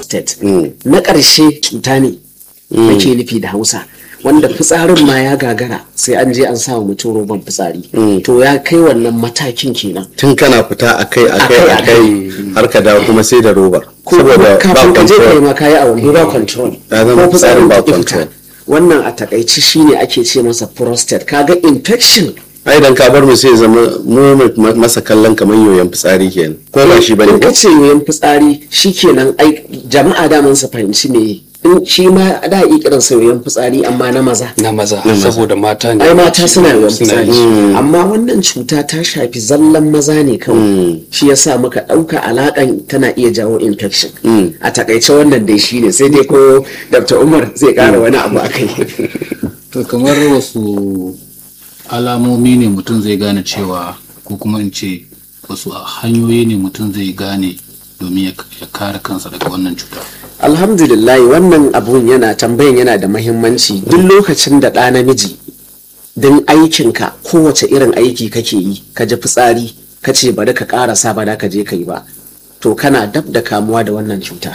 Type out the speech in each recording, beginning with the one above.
prostate na ƙarshe cuta ne ake nufi da hausa wanda fitsarin ma ya gagara sai an je an sa wa mutum roban fitsari to ya kai wannan matakin kenan tun kana fita akai akai Akai, akai har ka dawo kuma sai da robar ko kuma kafin ka je kai control. ma kayi a wando ba control Ya zama ko fitsarin ba ba control. control wannan a takaici shine ake ce masa prostate kaga infection ai dan ka bar mu sai ya zama mu ma- masa kallon kamar yoyon fitsari kenan ko ba shi bane in ka ce yoyon fitsari shikenan ai jama'a daman su fahimci me in shi ma da iya kiran sa yoyon fitsari amma na maza na maza saboda mata ne ai mata suna yoyon Suna fitsari yi. amma wannan cuta ta shafi zallan maza ne kawai shi yasa muka ɗauka alaƙan tana iya jawo infection a takaice wannan dai shi ne sai dai ko dr umar zai ƙara wani abu a kai to kamar wasu alamomi ne mutum zai gane cewa ko kuma in ce wasu hanyoyi ne mutum zai gane domin ya ya kare kansa daga wannan cuta alhamdulillah wannan abun yana tambayan yana da mahimmanci duk lokacin da ɗa namiji don aikinka kowace irin aiki kake yi ka ji fitsari ka ce bari ka ƙarasa ba da ka je ka yi ba to kana dab da kamuwa da wannan cuta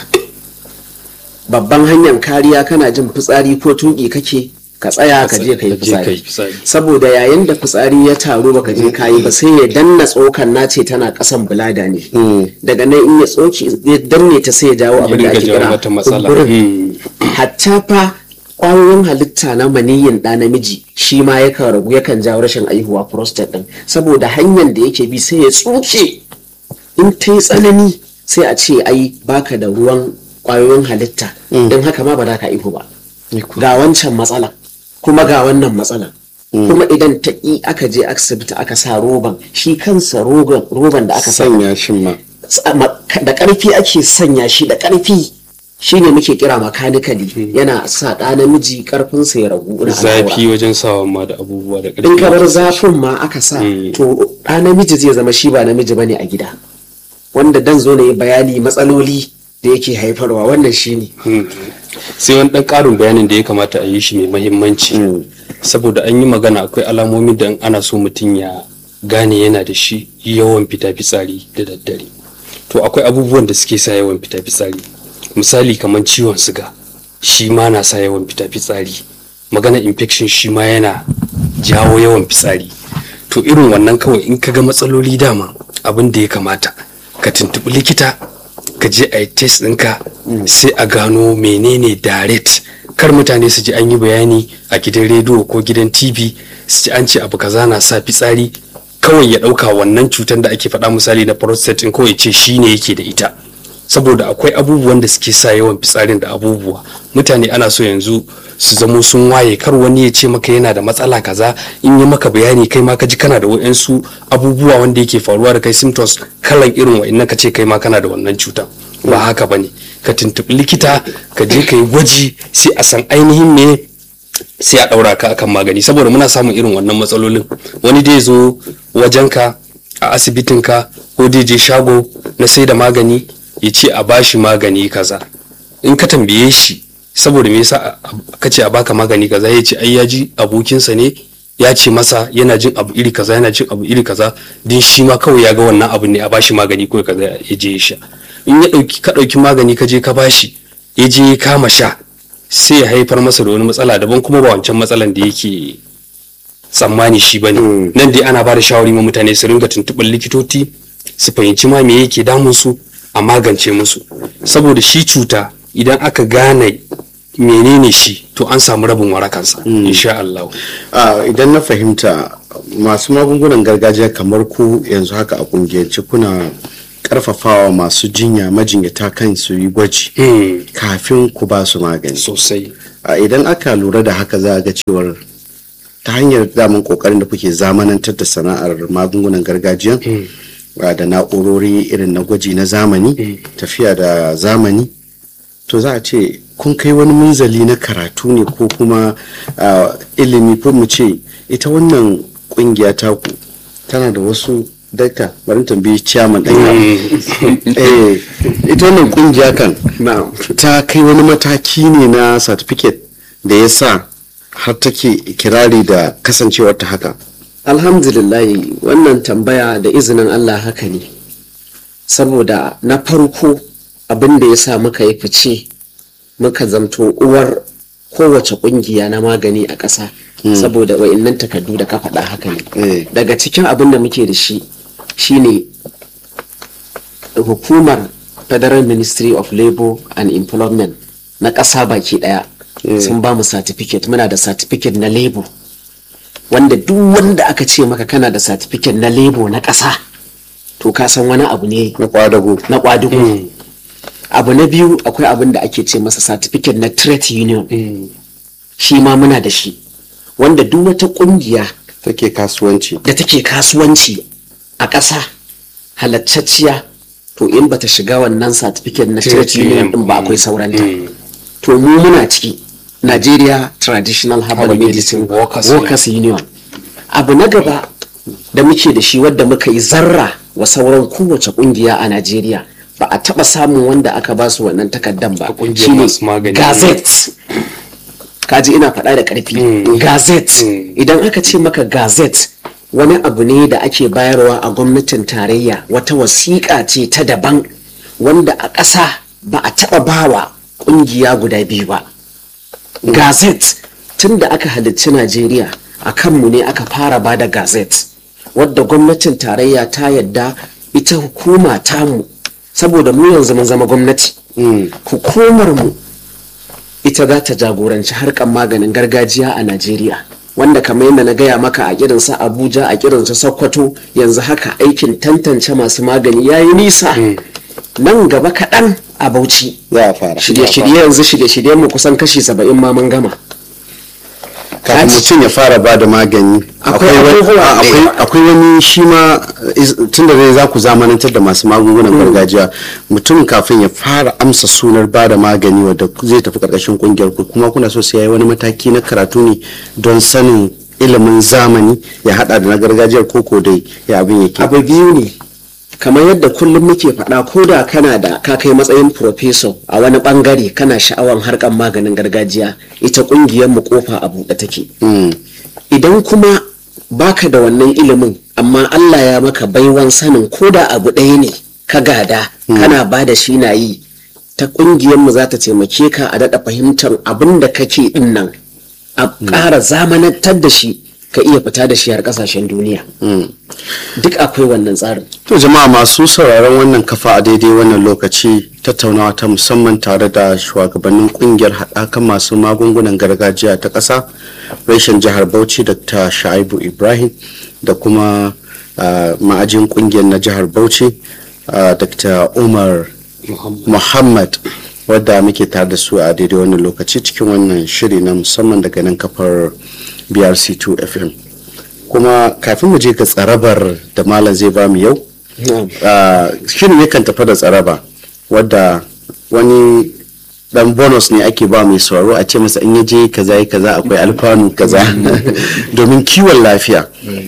babban hanyar kariya kana jin fitsari ko tuƙi kake ka tsaya ka je ka yi Ka je ka yi fitsari fitsari. saboda yayin da fitsari ya taru baka je ka yi ba sai ya danna tsokan nace tana kasan bulada ne daga nan in ya tsoki ya danne ta sai ya jawo abin da ringa ake jawo kira mata matsala. kumburin hatta fa kwayoyin halitta na maniyin ɗa namiji shi ma yakan ragu yakan jawo rashin aihuwa prostate ɗin saboda hanyar da yake bi sai ya tsuke in ta yi tsanani sai a ce ai baka da ruwan kwayoyin halitta don haka ma ba za ka aihu ba ga wancan matsala kuma ga wannan matsalan kuma idan ta ƙi aka je asibiti aka sa roban shi kansa roban roban da aka sa sanya shin ma da ƙarfi ake sanya shi da ƙarfi shi ne muke kira makanikali yana sa ɗa namiji ƙarfinsa ya ragu na zafi al'aura. wajen sawa ma da abubuwa da in ka bar ƙarfi zafin ma aka sa to ɗa namiji zai zama shi ba namiji bane a gida wanda dan zo na yi bayani matsaloli da yake haifarwa wannan shi ne sai wani ɗan ƙarin bayanin da ya kamata a yi shi mai mahimmanci saboda an yi magana akwai alamomin da in ana so mutum ya gane yana da shi yawan fita fitsari da daddare to akwai abubuwan da suke sa yawan fita fitsari misali kamar ciwon siga shi ma na sa yawan fita fitsari magana infection shi ma yana jawo yawan fitsari to irin wannan kawai in ka ga matsaloli dama abin da ya kamata ka tuntuɓi likita ka je a yi test ɗinka sai a gano menene direct kar mutane su ji an yi bayani a gidan rediyo ko gidan tv su ji an ce abu kaza na sa fitsari kawai ya ɗauka wannan cutar da ake faɗa misali na prostate in kawai ce shi ne yake da ita saboda akwai abubuwan da suke sa yawan fitsarin da abubuwa mutane ana so yanzu su zamo sun waye kar wani ya ce maka yana da matsala kaza in yi maka bayani kai ma ka ji kana da wa'yansu abubuwa wanda yake faruwa da kai symptoms kalan irin wa'innan ka ce kai ma kana da wannan cuta ba haka bane ka tuntuɓi likita ka je ka yi gwaji sai a san ainihin me sai a ɗaura ka akan magani saboda muna samun irin wannan matsalolin wani dai zo wajenka a asibitinka ko dai je shago na sai da magani ya ce a bashi magani kaza in ka tambaye shi saboda me yasa ka ce a baka magani kaza ya ce ai ya ji abokinsa ne ya ce masa yana jin abu iri kaza yana jin abu iri kaza din shi ma kawai ya ga wannan abu ne a bashi magani ko kaza ya je ya sha in ya dauki ka dauki magani ka je ka bashi ya je ya kama sha sai ya haifar masa da wani matsala daban kuma ba wancan matsalan da yake tsammani shi bane nan dai ana ba da shawari ma mutane su ringa tuntuɓar likitoci su fahimci ma me yake damun su a magance musu saboda shi cuta idan aka gane menene shi to an samu rabin warakansa insha Allah Ah, idan na fahimta masu magungunan gargajiya kamar ku yanzu haka a kungiyance kuna karfafawa masu jinya majinyata kan su yi gwaji Hmm, kafin ku ba su magani sosai a idan aka lura da haka za a ga cewar ta hanyar daman kokarin da kuke zamanantar da sana'ar magungunan gargajiya a, da na'urori irin na gwaji na zamani tafiya da zamani to za a ce kun kai wani munzali na karatu ne ko kuma a, ilimi ko mu ce ita wannan kungiya taku tana da wasu dakta bari tambayi ciyaman ɗan eh ita wannan kungiya kan na'am ta kai wani mataki ne na certificate da ya sa har take kirari da kasancewar ta haka alhamdulillah wannan tambaya da izinin Allah haka ne saboda na farko abin da ya sa muka yi fice muka zamto uwar kowace kungiya na magani a ƙasa saboda wa'innan takardu da ka faɗa haka ne Eh. daga cikin abin da muke da shi shine hukumar federal ministry of labor and employment na ƙasa baki ɗaya sun ba mu certificate muna da certificate na labor wanda duk wanda aka ce maka kana da certificate na labor na ƙasa to ka san wani abu ne na kwadago na kwadugo abu na biyu akwai abin da ake ce masa certificate na trade union shi ma muna da shi wanda duk wata kungiya take kasuwanci da take kasuwanci a ƙasa halattacciya to in bata shiga wannan certificate na trade Trade union union. din ba akwai sauranta Mm. to mu muna ciki Nigeria Traditional Herbal Herbal Medicine Medicine Workers Workers Union abu na gaba da muke da shi wadda muka yi zarra wa sauran kowace kungiya a Najeriya ba a taba samun wanda aka ba su wannan takaddan ba A kungiyar shine masu magani. gazette kaji ina faɗa da ƙarfi gazette idan aka ce maka gazette wani abu ne da ake bayarwa a gwamnatin tarayya wata wasiƙa ce ta daban wanda a ƙasa ba a taɓa bawa ƙungiya guda biyu ba gazette tun da aka halicci najeriya a kanmu ne aka fara ba da gazette wadda gwamnatin tarayya ta yadda ita hukuma tamu saboda mu yanzu mun zama gwamnati hukumar mu ita za ta jagoranci harkar maganin gargajiya a Najeriya wanda kamar yadda na gaya maka a kirinsa Abuja a kirinsa Sokoto yanzu haka aikin tantance masu magani ya yi nisa nan gaba kaɗan a Bauchi za a fara shirye-shirye yanzu shirye-shiryen mu kusan kashi saba'in ma mun gama kafin mutum ya fara ba da magani Akwai akwai wani- abubuwa a- da akwai- yawa. akwai wani shi ma tun da dai za ku zamanantar da masu magungunan gargajiya mutum kafin ya fara amsa sunar ba da magani wadda zai tafi karkashin kungiyar ku kuma kuna so sai ya yi wani mataki na karatu ne don sanin ilimin zamani ya hada da na gargajiyar koko dai ya abin yake abu biyu ne kamar yadda kullum muke faɗa ko da kana da ka kai matsayin professor a wani bangare kana sha'awan harkar maganin gargajiya ita ƙungiyar mu kofa a buɗe take Mm. idan kuma baka da wannan ilimin amma Allah ya maka baiwan sanin ko da abu ɗaya ne ka gada kana ba da shi na yi ta ƙungiyar mu za ta taimake ka a daɗa fahimtar abin da kake ɗin nan a ƙara zamanantar da shi ka iya fita da shi har ƙasashen duniya duk akwai wannan tsarin To jama'a masu sauraron wannan kafa a daidai wannan lokaci tattaunawa ta musamman tare da shugabannin kungiyar haɗakan masu magungunan gargajiya ta ƙasa reshen jihar Bauchi Dr. Shaibu Ibrahim da kuma ah, ma'ajin kungiyar na jihar Bauchi ah, Dr. Umar Muhammad wadda muke tare da su a daidai wannan lokaci cikin wannan shiri na musamman daga nan kafar BRC2 FM. Kuma kafin mu je ga tsarabar da malam zai ba mu yau Ah, shirin yakan tafi da tsaraba wadda wani dan bonus ne ake ba mai sauraro a ce masa in yaje kaza yi kaza akwai alfanu kaza domin kiwon lafiya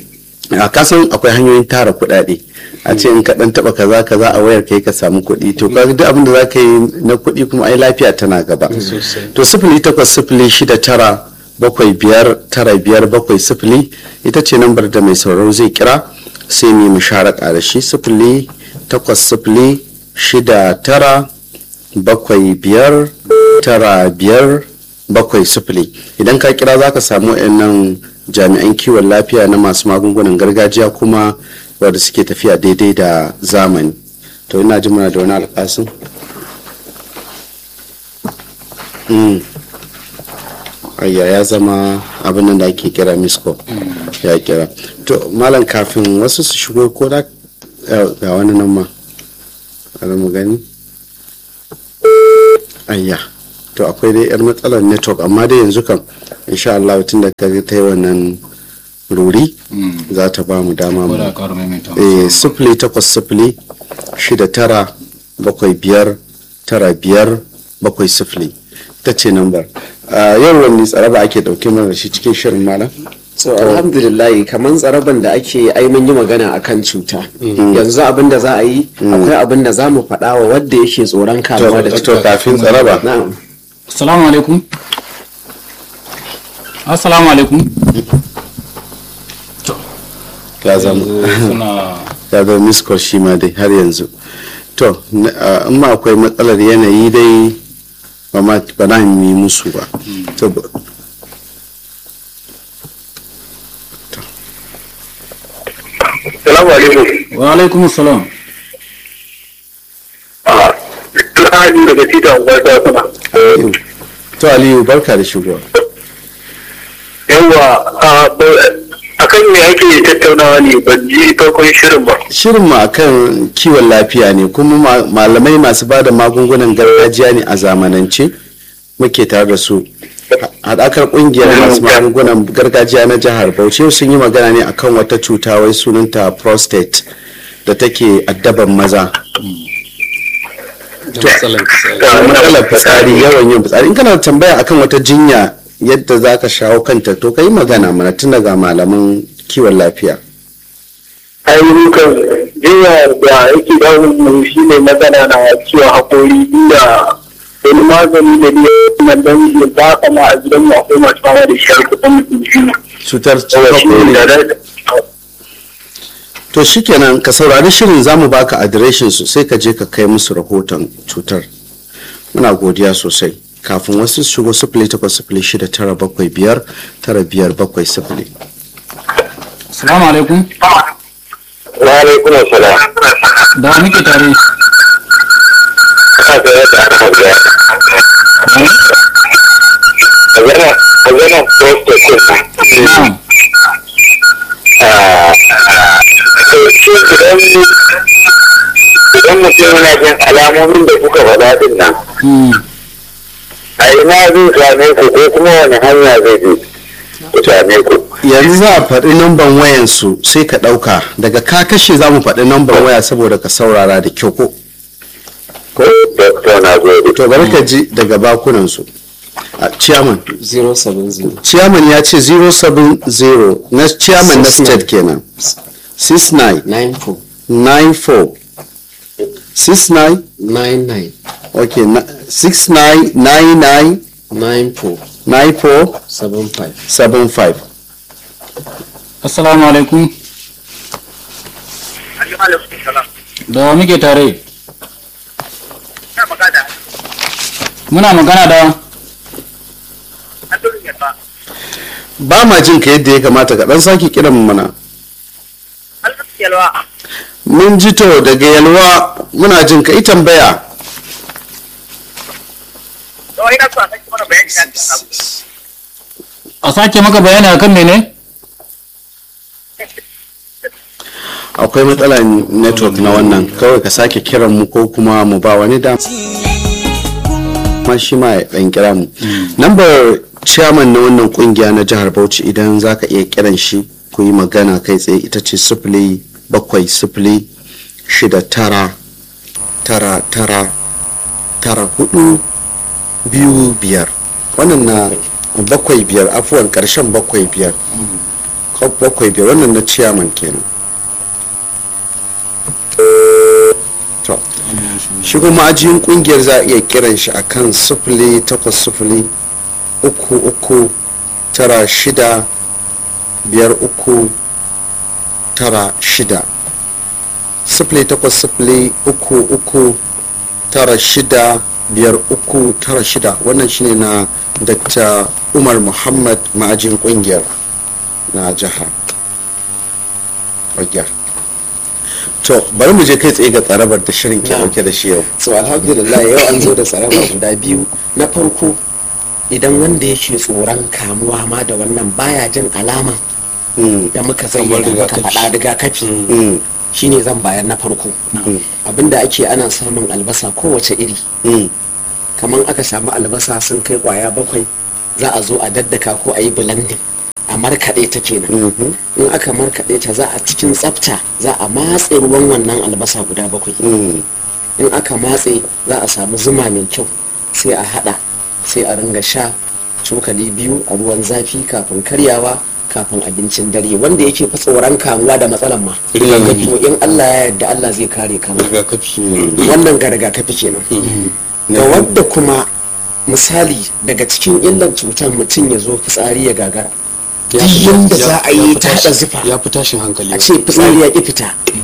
a kasan akwai hanyoyin tara kuɗaɗe a ce in ka dan taba kaza kaza a wayar kai ka samu kuɗi to ka duk abin da za ka yi na kuɗi kuma ai lafiya tana gaba to sifili takwas sifili shida tara bakwai biyar tara biyar bakwai sifili ita ce lambar da mai sauraro zai kira sai mu yi musharaka da shi sifili takwas sifili shida tara bakwai biyar tara biyar bakwai sifili idan ka kira za ka samu nan jami'an kiwon lafiya na masu magungunan gargajiya kuma wadda suke tafiya daidai da zamani to ina ji muna da wani alƙasin Mm. ayya ya zama abin nan da ake kira misko ya kira to malam kafin wasu su shigo ko da ga wani nan ma bari mu gani ayya to akwai dai yar matsalar network amma dai yanzu kam insha Allah tun da ka ta yi wannan ruri za ta ba mu dama ko mu da ƙara maimaita eh sifili takwas sifili shida tara bakwai biyar tara biyar bakwai sifili ta ce nambar yau wani tsaraba ake dauke mana da shi cikin shirin malam so alhamdulillah kamar tsaraban da ake ai mun yi magana akan cuta yanzu abin da za a yi akwai abin da za mu faɗa wa wadda yake tsoron kamuwa da to cuta kafin tsaraba na'am assalamu alaikum assalamu alaikum to ya zama yanzu suna ya zama miskol shi ma dai har yanzu to na- a- in ma akwai matsalar yanayi dai ba ma ba na yi musu ba To, ba- Salamu alaikum. wa alaikum salam Ah, Alhaji daga Tita Unguwar Dakuna. to aliyu barka da shigowa Yawwa, a kan me ake tattaunawa ne ban ji farkon shirin ba. shirin mu akan kiwon lafiya ne kuma ma- malamai masu bada magungunan gargajiya ne a zamanance muke tare da su haɗakar ƙungiyar masu magungunan gargajiya na jihar bauchi sun yi magana ne akan wata cuta wai sunanta prostate da take addaban maza da matsalan fitsari da matsalar fitsari yawan yin fitsari in kana da tambaya akan wata jinya yadda za ka shawo kanta to ka yi magana mana tun daga malaman kiwon lafiya Ayyukan jinya da yake damun mu shi ne magana na ciwon haƙori inda wani magani da ne na dan ya ba kama a gidan mu akwai masu fama da shar kuɗin mutum biyu. cutar Yawa shi ne da hakori na to shikenan ka saurari shirin za mu baka adireshin su sai ka je ka kai musu rahoton cutar muna godiya sosai kafin wasu su shigo sifili takwas sifili shida tara bakwai biyar tara biyar bakwai sifili assalamu alaikum Wa alaikum assalam. da wa muke tare Ina tare da aka hauja. Magana, magana prostate ɗin nan. na'am idan mutum yana jin alamomin da kuka faɗa din nan Mm. a ina zai same ku ko kuma wani hanya zai bi ku same ku yanzu za a faɗi namban wayan su sai ka ɗauka daga ka kashe za mu faɗi namban waya saboda ka saurara da kyau ko ko doctor na gode to bari ka ji daga bakunan su a chairman 070 chairman ya ce 070 na chairman na state kenan 69 94 94 69 99 okay na- 69 99 94 94 75 75 assalamu alaikum da wa muke tare muna magana da ba ma jin ka yadda ya kamata ka dan sake kiran mu mana mun ji to daga yalwa muna jin ka yi tambaya a sake maka bayani akan mene akwai matsalar network na wannan kawai ka sake kiran mu ko kuma mu ba wani dama ma shi ma ya dan kira mu lambar chairman na wannan kungiya na jihar bauchi idan za ka iya kiran shi ku yi magana kai tsaye ita ce sifili bakwai sifili shida tara tara tara tara hudu biyu biyar wannan na bakwai biyar afuwan karshen bakwai biyar bakwai biyar wannan na chairman kenan to shi kuma ajiyin kungiyar za a iya kiran shi akan sifili takwas sifili uku uku tara shida biyar uku tara shida sifili takwas sifili uku uku tara shida biyar uku tara shida wannan shine na dr umar muhammad ma'ajin kungiyar na jihar Magyar. to bari mu je kai tsaye ga tsarabar da shirin ke dauke da shi yau so alhamdulillah yau an zo da tsaraba guda biyu na farko idan wanda yake tsoron kamuwa ma da wannan baya jin alama Mm, da muka zayyana muka faɗa rigakafi mm, shine zan bayar na farko abinda ake ana samun albasa kowace iri mm, kamar aka samu albasa sun kai kwaya bakwai za a zo a daddaka ko a yi blending a markaɗe ta kenan mhm, in aka markaɗe ta za a cikin tsafta za a matse ruwan wannan albasa guda bakwai mm, in aka matse za a samu zuma mai kyau sai a hada sai a ringa sha cokali biyu a ruwan zafi kafin karyawa kafin abincin dare wanda yake fi tsoron kamuwa da matsalan ma Rigakafi. to in Allah ya yarda Allah zai kare kamu rigakafi wannan ga rigakafi kenan ga wadda kuma misali daga cikin illan cutar mutum ya zo fitsari ya gagara duk yanda za a yi ta haɗa zufa ya fi tashin hankali a ce fitsari ya ƙi fita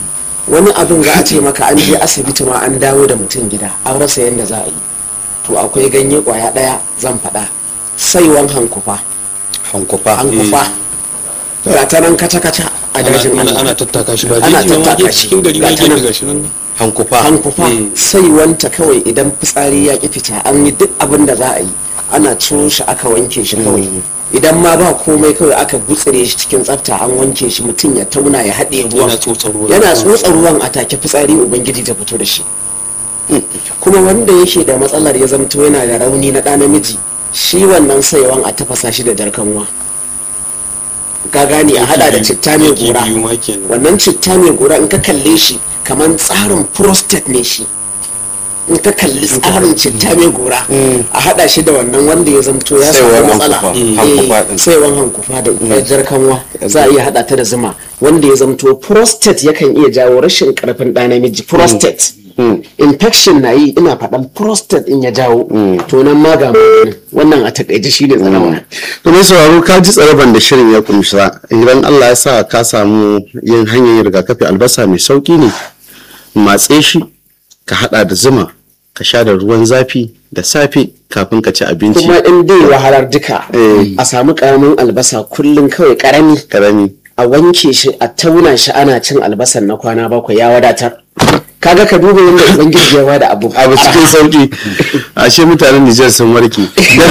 wani abin za a ce maka an je asibiti ma an dawo da mutum gida an rasa yadda za a yi to akwai ganye kwaya ɗaya zan faɗa saiwan hankufa hankufa hankufa ga ta nan kaca-kaca a dajin ana Allah ana tattaka shi ba Ana jeji ma tattaka je shi. cikin gari ma Ga ta je nan. daga shi nan hankufa hankufa saiwanta kawai idan fitsari ya ki fita an yi duk abin da za a yi ana ciro shi aka wanke shi kawai idan ma ba komai kawai aka gutsire shi cikin tsafta an wanke shi mutum ya tauna ya haɗe ruwan yana tsotsar ruwa yana tsotsa ruwan a take fitsari ubangiji ta fito da shi kuma wanda yake da matsalar ya zamto yana da rauni na ɗa namiji shi wannan saiwan a tafasa shi da jarkanwa ka gane a hada da citta mai Yake gora biyu ma kenan. wannan citta mai gora in ka kalle shi kamar tsarin prostate ne shi in ka kalli tsarin citta mai gora a hada shi da wannan wanda ya zamto ya samu Saiwan matsala hankufa. Eh, Hankufa din. saiwan hankufa da jar kanwa za a iya hada ta da zuma wanda ya zamto prostate yakan iya jawo rashin karfin ɗa namiji prostate infection na yi ina faɗan prostate in ya jawo to nan ma ga maganin wannan a takaice shi ne tsanawa to mai sauraro ka ji tsaraban da shirin ya kumsa idan Allah ya sa ka samu yin hanyar yin rigakafi albasa mai sauki ne matse shi ka hada da zuma ka sha da ruwan zafi da safe kafin ka ci abinci kuma in dai wahalar duka Eh. a samu karamin albasa kullum kawai karami karami a wanke shi a tauna shi ana cin albasan na kwana bakwai ya wadatar kaga ka duba yadda ubangiji ya bada abu abu cikin sauki ashe mutanen Nijar sun warke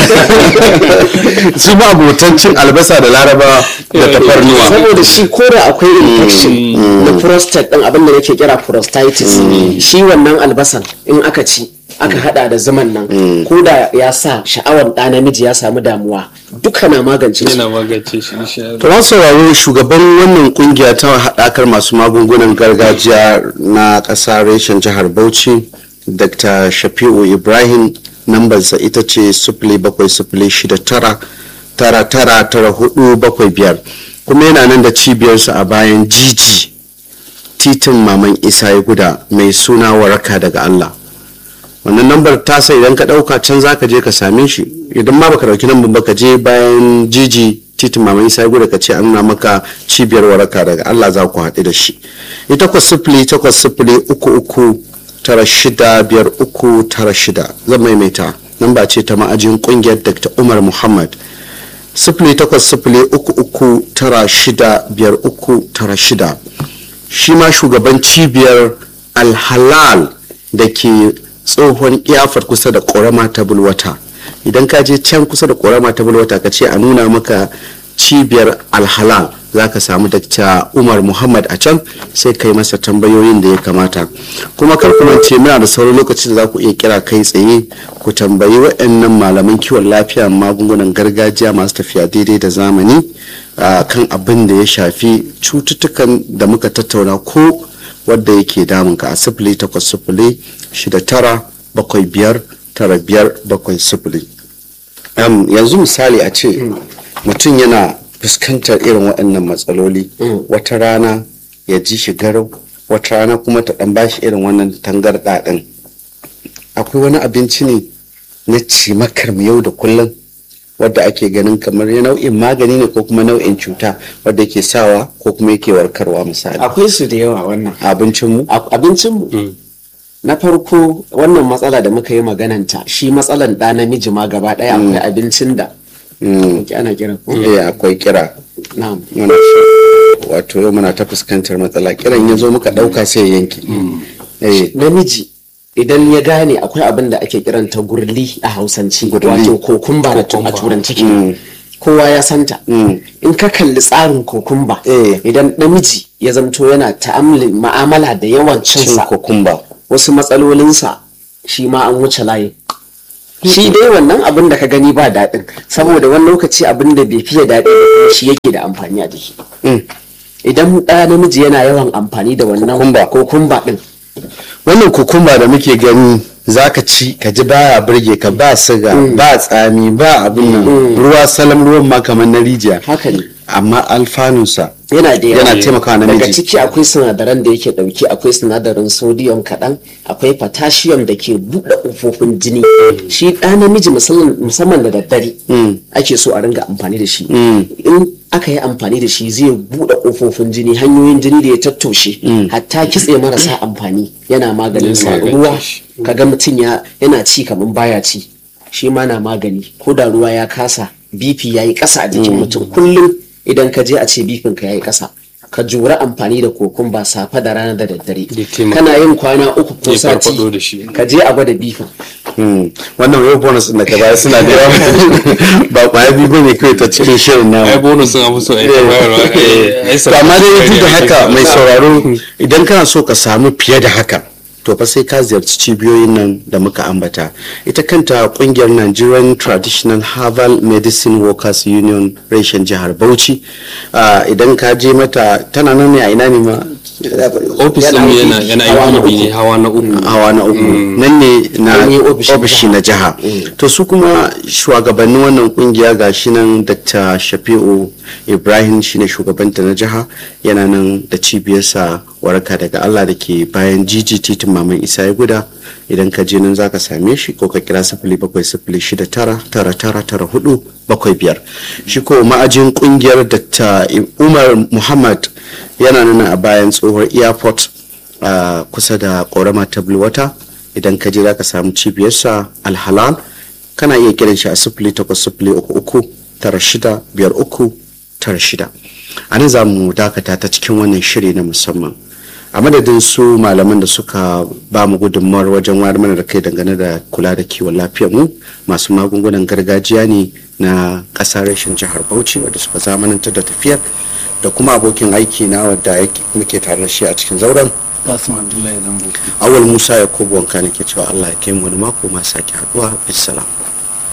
su ba abotan cin albasa da larabawa da tafarnuwa saboda shi ko da akwai infection na prostate din abin da nake kira prostatitis shi wannan albasan in aka ci aka hada da zaman nan ko da ya sa sha'awar ɗa namiji ya samu damuwa duka na magance shi yana magance shi insha Allah. To masu sauraro shugaban wannan kungiya ta haɗakar masu magungunan gargajiya na ƙasa reshen jihar Bauchi Dr. Shafi'u Ibrahim nambarsa ita ce sifili bakwai sifili shida tara tara tara tara hudu bakwai biyar kuma yana nan da cibiyarsa a bayan jiji titin maman isa ya guda mai suna waraka daga Allah wannan lambar tasa idan ka dauka can zaka je ka same shi idan ma baka dauki lambar ba ka je bayan jiji titin mama isa guda ka ce an nuna maka cibiyar waraka daga Allah za ku haɗu da shi ita takwas sifili takwas sifili uku uku tara shida biyar uku tara shida zan maimaita namba ce ta ma'ajin kungiyar Dr. Umar Muhammad sifili takwas sifili uku uku tara shida biyar uku tara shida shi ma shugaban cibiyar alhalal da ke tsohon iyafar kusa da ƙorama ta bulwata idan ka je can kusa da ƙorama ta bulwata ka ce a nuna maka cibiyar alhalal za ka samu dakta umar muhammad a can sai kai masa tambayoyin da ya kamata kuma kar ku mance muna da sauran lokaci da za ku iya kira kai tsaye ku tambayi waɗannan malaman kiwon lafiya magungunan gargajiya masu tafiya daidai da zamani a kan abin da ya shafi cututtukan da muka tattauna ko wadda yake damunka a sifili takwas sifili shida tara bakwai biyar tara biyar bakwai sifili Am, yanzu misali a ce mutum yana fuskantar irin waɗannan matsaloli wata rana ya ji shi garau wata rana kuma ta ɗan bashi irin wannan tangarɗa ɗin akwai wani abinci ne na cimakar mu yau da kullum wadda ake ganin kamar ya nau'in magani ne ko kuma nau'in cuta wadda ke sawa ko kuma yake warkarwa misali akwai su da yawa wannan abincinmu abincinmu na farko wannan matsala da muka yi magananta shi matsalan ɗa namiji ma gaba ɗaya akwai abincin da Ki ana kira ko eh akwai kira na'am muna so wato yau muna ta fuskantar matsala kiran ya zo muka ɗauka sai ya yanke eh namiji idan ya gane akwai abin da ake kiranta gurli a hausance wato kokumba da tu- a turanci kenan. kowa ya santa in ka kalli tsarin kokumba Eh. idan namiji ya zamto yana ta'amuli ma'amala da yawan cin cinsa kokumba wasu matsalolinsa shi ma an wuce layi shi dai wannan abin da ka gani ba daɗin saboda wani lokaci abin da bai fiye daɗi ba kuma shi yake da amfani a jiki idan ɗaya namiji yana yawan amfani da wannan Kokumba. kokumba ɗin wannan kokumba da muke gani zaka ci ka ji baya burge ka ba siga ba tsami ba abin nan ruwa salam ruwan ma kamar na rijiya haka ne amma alfanunsa yana da yawa yana taimakawa daga namiji ciki akwai sinadaran da yake dauke akwai sinadarin sodium kaɗan akwai potassium da ke buɗe ƙofofin jini shi ɗa namiji musamman musamman da daddare ake so a ringa amfani da shi in aka yi amfani da shi zai buɗe ƙofofin jini hanyoyin jini da ya tattoshe hatta kitse marasa amfani yana maganin sa magance ruwa shi. kaga mutum ya yana ci kamar baya ci shi ma na magani ko da ruwa ya kasa bp ya yi ƙasa a jikin mutum kullum idan ka je a ce bipin ka ya yi ƙasa ka jura amfani da kokun ba safe da rana da daddare Ya taimaka. kana yin kwana uku ko Ya sati farfaɗo da shi. ka je a gwada bifin Hmm. wannan yau bonus din da ka bayar suna da yawa ba kwaya biyu bane kawai ta cikin shirin namu ai bonus sun afi so ai ta bayarwa ai- ai to amma dai duk da haka mai sa- sauraro idan kana so ka samu fiye da haka to fa sai ka ziyarci cibiyoyin nan da muka ambata ita kanta kungiyar Nigerian Traditional Herbal Medicine Workers Union reshen jihar Bauchi Ah, idan ka je mata tana nan ne a ina ne ma ofis din mu yana yana hawa na IPB ne uku. hawa na uku hawa na uku nan ne na An yi ofishin ofishi na jiha to su kuma shugabannin wannan kungiya ga shi nan dr shafi'u ibrahim shine shugabanta na jiha yana nan da cibiyarsa waraka daga allah da ke bayan jiji titin maman isa ya guda idan ka je nan zaka same shi ko ka kira sifili bakwai sifili shida tara tara tara tara hudu bakwai biyar shi ko ma'ajin kungiyar dr umar muhammad yana nan a bayan tsohuwar airport a kusa da ƙorama ta bulwata idan ka je za ka samu cibiyarsa alhalal kana iya kiran shi a sifili takwas sifili uku uku tara shida biyar uku tara shida a nan za mu dakata ta cikin wannan shiri na musamman a madadin su malaman da suka ba mu gudunmawar wajen wayar mana da kai dangane da kula da kiwon lafiyar mu masu magungunan gargajiya ne na ƙasar rashin jihar bauchi wadda suka zamanantar da tafiyar da kuma abokin aiki na wadda yake- muke tare da shi a cikin zauren kasim abdullahi zambo awal musa yakubu wanka ne ke cewa allah ya kai mu wani mako ma sake haduwa bisalam